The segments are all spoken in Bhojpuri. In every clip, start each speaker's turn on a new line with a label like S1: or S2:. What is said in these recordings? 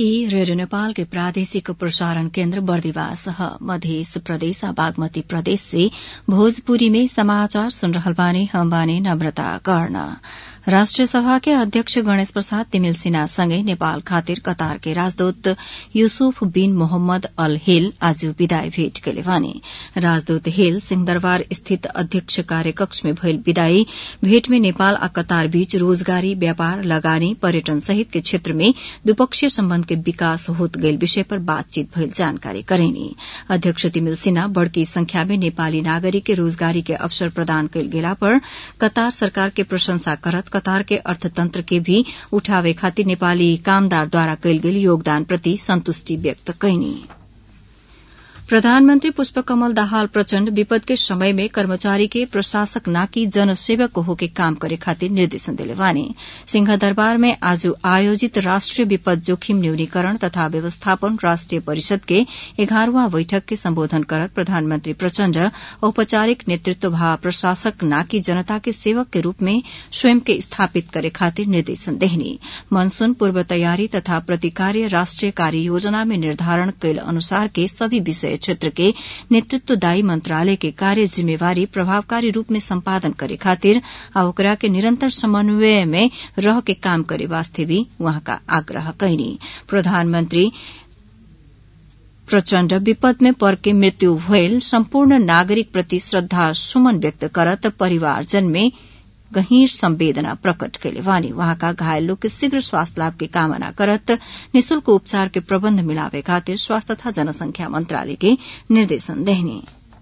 S1: ई रेडियो नेपाल के प्रादेशिक प्रसारण केन्द्र बर्दिवास ह मध्य प्रदेश आ बागमती प्रदेश से भोजपुरी में समाचार सुन रहल बानी हम बानी नम्रता कर्ण राष्ट्रिय सभा के अध्यक्ष गणेश प्रसाद तिमिल सिन्हा सँगै नेपाल खातिर कतार के राजदूत यूसुफ बिन मोहम्मद अल हेल आज विदाई भेट कैले बानी राजदूत हेल सिंहदरबार स्थित अध्यक्ष कार्यकक्ष में भइल विदाई भेट में नेपाल आ कतार बीच रोजगारी व्यापार लगानी पर्यटन सहित के क्षेत्र में द्विपक्षीय सम्बन्ध के विकास होत गइल विषय पर बातचीत भइल जानकारी करेनी अध्यक्ष तिमिल सिन्हा बड़की संख्या में नेपाली नागरिक के रोजगारी के अवसर प्रदान कैल गेला पर कतार सरकार के प्रशंसा करत कतार के अर्थतंत्र के भी उठावे खातिर नेपाली कामदारद्वारा कैल गेल योगदान प्रति संतुष्टि व्यक्त कैनी प्रधानमन्त्री पुष्पकमल दाहाल प्रचण्ड विपद के समय में कर्मचारी के प्रशासक नाकि जनसेवक होके काम करे खातिर निर्देशन दिले बानी सिंहदरबार में आज आयोजित राष्ट्रिय विपद जोखिम न्यूनीकरण तथा व्यवस्थापन राष्ट्रिय परिषद के एघारवां बैठक के सम्बोधन करत प्रधानमन्त्री प्रचण्ड औपचारिक नेतृत्व भा प्रशासक नाकि जनता के सेवक के रूप में स्वयं के स्थापित करे खातिर निर्देशन देहनी मनसून पूर्व तयारी तथा प्रतिकार्य राष्ट्रिय कार्य योजना में निर्धारण कैल अनुसार के सभी विषय क्षेत्र के नेतृत्वदायी मंत्रालय के कार्य जिम्मेवारी प्रभावकारी रूप में सम्पादन करे खातिर आ ओकरा के निरंतर समन्वय में रह के काम करे वास्ते भी उहाँका आग्रह कैनी प्रधानमन्त्री प्रचण्ड विपद में पर के मृत्यु भयल सम्पूर्ण नागरिक प्रति श्रद्धा सुमन व्यक्त करत परिवारजन में गहीर संवेदना प्रकट कैले वानी वहाँका घायल लोग के शीघ्र स्वास्थ्य लाभ के कामना करत निशुल्क उपचार के प्रबन्ध मिलावे खातिर स्वास्थ्य तथा जनसंख्या मंत्रालय के निर्देशन देहने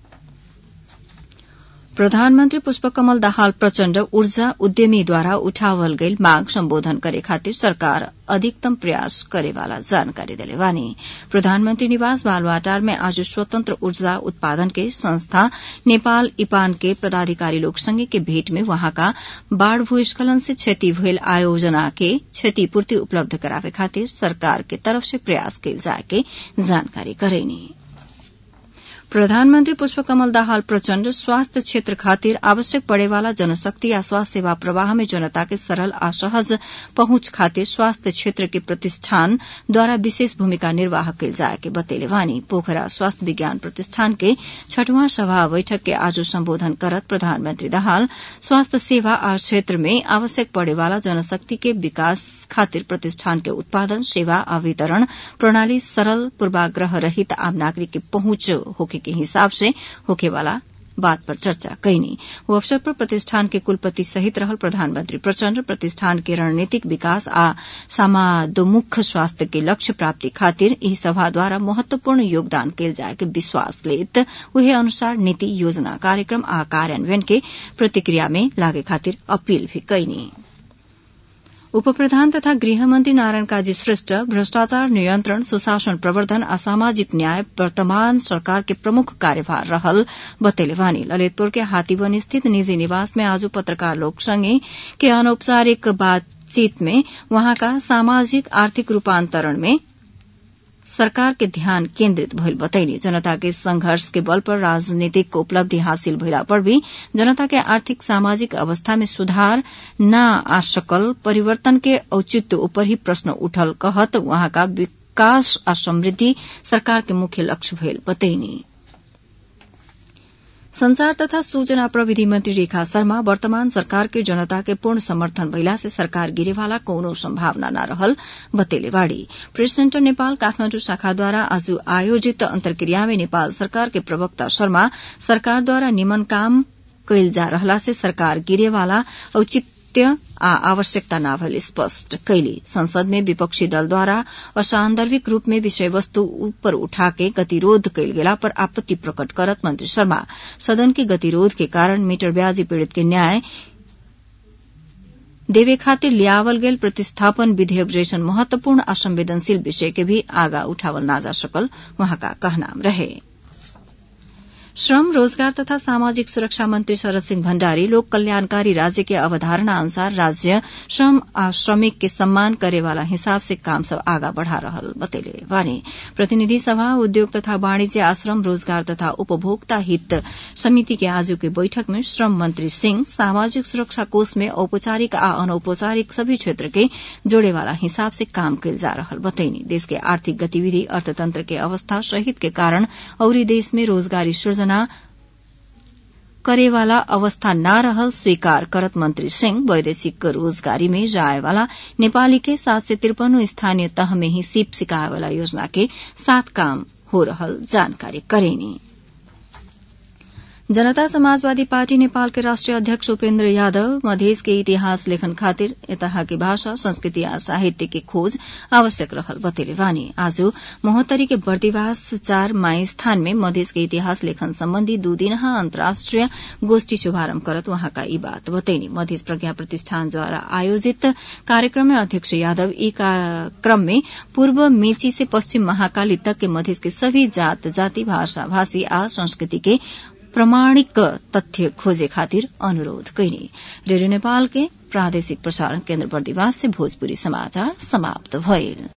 S1: प्रधानमन्त्री पुष्पकमल दाहाल प्रचण्ड ऊर्जा उद्यमीद्वारा उठावल गईल मांग सम्बोधन करे खातिर सरकार अधिकतम प्रयास करेवाला जानकारी दिले वानी प्रधानमन्त्री निवास बालवाटार में आज स्वतन्त्र ऊर्जा उत्पादन के संस्था नेपाल इपान के पदाधिकारी लोग संगे के भेट में वहाँका बाढ़ भूस्खलन से क्षति भइल आयोजना के क्षतिपूर्ति उपलब्ध करावे खातिर सरकार के तरफ से प्रयास कैल जाए के जानकारी करेनी प्रधानमन्त्री पुष्पकमल दाहाल प्रचण्ड स्वास्थ्य क्षेत्र खातिर आवश्यक पड़ेवाला जनशक्ति या स्वास्थ्य सेवा प्रवाह में जनता के सरल आ सहज पहुंच खातिर स्वास्थ्य क्षेत्र के प्रतिष्ठानद्वारा विशेष भूमिका निर्वाह कैल जाए के बतेले वानी पोखरा स्वास्थ्य विज्ञान प्रतिष्ठान के छठवां सभा बैठक के आज सम्बोधन करत प्रधानमन्त्री दाहाल स्वास्थ्य सेवा आ क्षेत्र में आवश्यक पड़ेवाला जनशक्ति के विकास खातिर प्रतिष्ठान के उत्पादन सेवा आ वितरण प्रणाली सरल पूर्वाग्रह रहित आम नागरिक के पहुंच होके के हिसाब से होकेवाला बात पर चर्चा कैनी वो अवसर पर प्रतिष्ठान के कुलपति सहित रहल प्रधानमन्त्री प्रचण्ड प्रतिष्ठान के रणनीतिक विकास आ समादोमुख स्वास्थ्य के लक्ष्य प्राप्ति खातिर ई सभाद्वारा महत्वपूर्ण योगदान कैल जाए के विश्वास लेत उहे अनुसार नीति योजना कार्यक्रम आ कार्यान्वयन के प्रतिक्रिया में लागे खातिर अपील भी कैनी उपप्रधान तथा गृहमन्त्री नारायण काजी श्रेष्ठ भ्रष्टाचार नियन्त्रण सुशासन प्रवर्धन आ सामाजिक न्याय वर्तमान सरकार के प्रमुख कार्यभार रहल बतेले वानी ललितपुर के हाथीवन स्थित निजी निवास में आज पत्रकार लोग संगे के अनौपचारिक बातचीत में वहाँका सामाजिक आर्थिक रूपान्तरण में सरकार के ध्यान केन्द्रित भइल बतैनी जनता के संघर्ष के बल पर राजनीतिक उपलब्धि हासिल भइला पर भी जनता के आर्थिक सामाजिक अवस्था में सुधार न आ सकल परिवर्तन के औचित्य ऊपर ही प्रश्न उठल कहत वहाँका विकास आ समृद्धि सरकार के मुख्य लक्ष्य भइल बतैनी संचार तथा सूचना प्रविधि मंत्री रेखा शर्मा वर्तमान सरकार के जनता के पूर्ण समर्थन भइला से सरकार गिरेवाला कौनो संभावना न रहल बतेले बाड़ी प्रेस सेन्टर नेपाल काठमाण्डु शाखाद्वारा आज आयोजित अन्तर्क्रिया में नेपाल सरकार के प्रवक्ता शर्मा सरकारद्वारा निमन काम कैल जा रहला से सरकार गिरेवाला औचित्य आ आवश्यकता न भइल स्पष्ट कैली संसद में विपक्षी दलद्वारा असान्दर्भिक रूप में विषय वस्तु ऊपर उठाके गतिरोध कैल गेला पर आपत्ति प्रकट करत मंत्री शर्मा सदन के गतिरोध के कारण मीटर ब्याजी पीड़ित के न्याय देवे खातिर लियावल गेल प्रतिस्थापन विधेयक जैसन महत्वपूर्ण आ संवेदनशील विषय के भी आगा उठावल ना जा सकल वहाँका कहनाम रहे श्रम रोजगार तथा सामाजिक सुरक्षा मंत्री शरद सिंह भण्डारी लोक कल्याणकारी राज्य के अवधारणा अनुसार राज्य श्रम आ श्रमिक के सम्मान करेवाला हिसाब से काम सब आगा बढ़ा रहल बतैले वानी प्रतिनिधि सभा उद्योग तथा वाणिज्य आश्रम रोजगार तथा उपभोक्ता हित समिति के आज के बैठक में श्रम मंत्री सिंह सामाजिक सुरक्षा कोष में औपचारिक आ अनौपचारिक सभी क्षेत्र के जोड़ेवाला हिसाब से काम कैल जा रहल बतैनी देश के आर्थिक गतिविधि अर्थतंत्र के अवस्था सहित के कारण औरी देश में रोजगारी सृजना करेवाला अवस्था न रहल स्वीकार करत मंत्री सिंह वैदेशिक रोजगारी में जाएवाला नेपाली के सात सय त्रिपन्न स्थानीय तह में ही सीप सिकाएवाला योजना के साथ काम हो रहल जानकारी करेनी जनता समाजवादी पार्टी नेपाल के राष्ट्रिय अध्यक्ष उपेन्द्र यादव मधेस के इतिहास लेखन खातिर यतहा की भाषा संस्कृति आ साहित्य के खोज आवश्यक रहल बतेले वानी आज महोत्तरी के बर्दिवास चार माई स्थान में मधेस के इतिहास लेखन सम्बन्धी दू दिनहा अन्तर्राष्ट्रिय गोष्ठी शुभारम्भ करत वहाँका यी बात बतैनी मधेस प्रज्ञा प्रतिष्ठानद्वारा आयोजित कार्यक्रम में अध्यक्ष यादव ई क्रम में पूर्व मेची से पश्चिम महाकाली तक के मधेस के सभी जात जाति भाषा भाषी आ संस्कृति के प्रमाणिक तथ्य खोजे खातिर अनुरोध कैनी रेडियो नेपाल के प्रादेशिक प्रसारण केन्द्र बर्दिवास से भोजपुरी समाचार समाप्त भइल